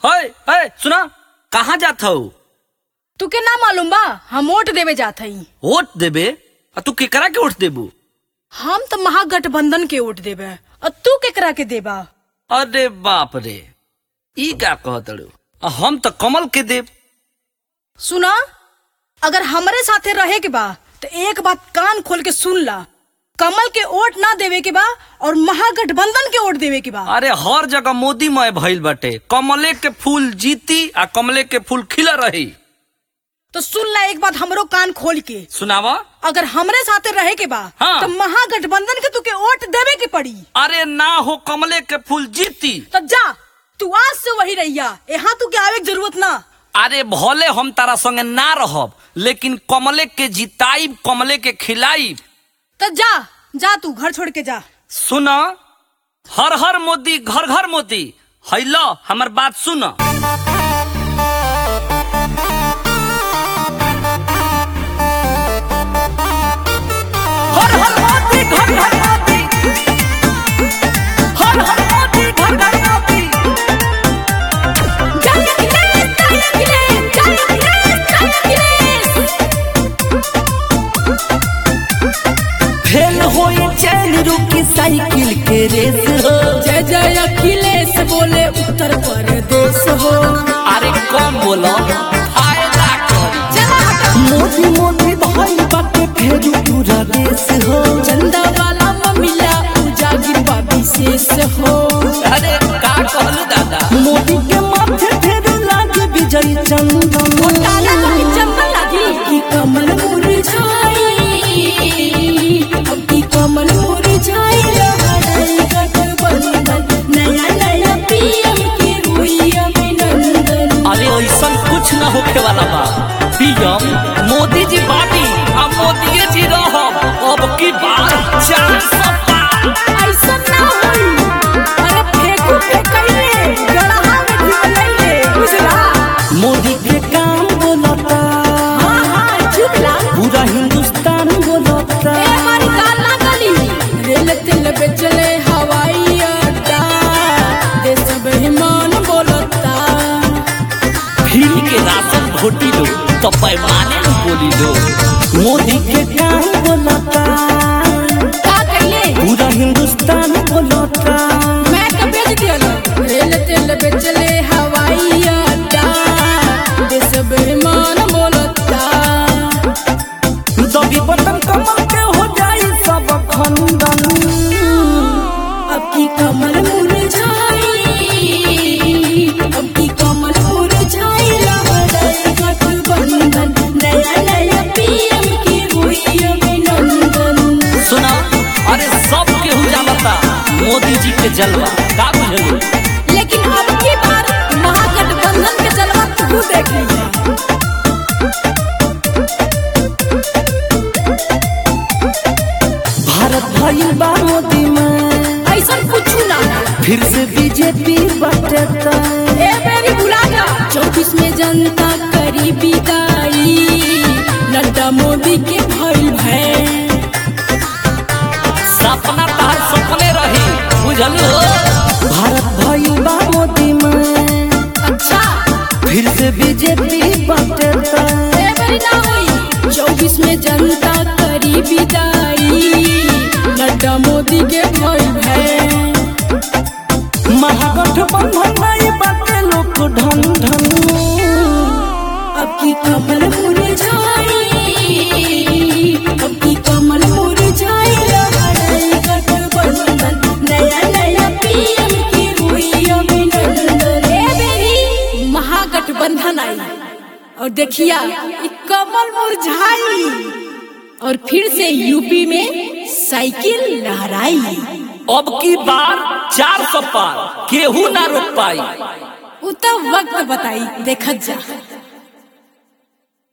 है है सुना कहाँ जात हो तुके ना मालूम बा हम वोट देवे जात हई वोट देबे आ तू केकरा के वोट देबू हम तो महागठबंधन के वोट देवे और तू केकरा के देबा अरे बाप रे ई का कहतड़ू आ हम तो कमल के देब सुना अगर हमरे साथे रहे के बा तो एक बात कान खोल के सुन ला कमल के वोट ना देवे के बा और महागठबंधन के वोट देवे के बा अरे हर जगह मोदी मय भइल बाटे कमले के फूल जीती आ कमले के फूल खिला रही तो सुन ला एक बात हमरो कान खोल के सुनावा अगर हमरे साथे रहे के बा हाँ। तो महागठबंधन के तुके वोट देवे के पड़ी अरे ना हो कमले के फूल जीती तो जा तू आज से वही रहिया यहाँ तू के आवे के जरूरत ना अरे भले हम तारा संगे ना रहब लेकिन कमले के जिताइब कमले के खिलाइब तो जा जा तू घर छोड़ के जा सुन हर हर मोदी घर घर मोदी हैलो हमर बात सुन हर हर मोदी घर घर मोदी हर हर मोदी घर घर मोदी फेल होई चैन रुकी साइकिल के रेस हो जय जय अखिलेश बोले उत्तर प्रदेश हो अरे कौन बोलो फायदा करी मोदी मोदी भाई बाटे फेरू पूरा देश हो चंदा वाला ममिला उजागिर बा विशेष हो अरे का कहलू दादा मोदी के माथे फेरू लागे विजय चंदन की कमल मुरझाई अब की कमल मुरझाई लहराई गठबंधन नया नया पीएम की हुई अभिनंदन अरे ऐसा कुछ न होखे वाला बा पीएम मोदी जी बाटी अब मोदी जी रहो अब की बार चार सौ पार ऐसा ना होई अरे फेंकू फेंकइले गड़हा में ढिलइले बुझला मोदी के काम बोलता हां हां चुपला पूरा हिंदुस्तान बोलता ए हमारी गाल ना गली रेल तेल बेचले हवाई अड्डा देश बेईमान बोलता फ्री के राशन घोटी लो तो पैमाने में बोली लो मोदी के काम बोलता का कहिए पूरा हिंदुस्तान बोलता मैं तो बेच दिया ना रेल तेल बेचले हवाई अड्डा देश बेईमान बोलता दबी बटन कमल के हो जाई सब खंडन अब की कमल मुरझाई अब की कमल मुरझाई लहराई गठबंधन नया नया पीएम की हुई अभिनंदन सुना अरे सब केहू जानता मोदी जी के जलवा का बुझलू लेकिन अब की बार महागठबंधन के जलवा तू देख लिया भारत भइल बा मोदी में ऐसा कुछ ना फिर से बीजेपी बटता ए मेरी बुलाना चौबीस में जनता करी विदाई नड्डा मोदी के भइल भय सपना तार सपने रही बुझलू भारत भइल बा मोदी में अच्छा फिर से बीजेपी बटता ए मेरी ना हुई चौबीस में जनता करी विदाई नड्डा मोदी के भइल भय महागठबंधन नहीं बाटे लोग ढन ढन अब की कमल मुरझाई अब की कमल मुरझाई लहराई गठबंधन नया नया पीएम की हुई अभिनंदन ए बेरी महागठबंधन आई और देखिया ई कमल मुरझाई और फिर से यूपी में साइकिल लहराई अब की बार चार सौ पार केहू ना रोक पाई उ तो वक्त बताई देखत जा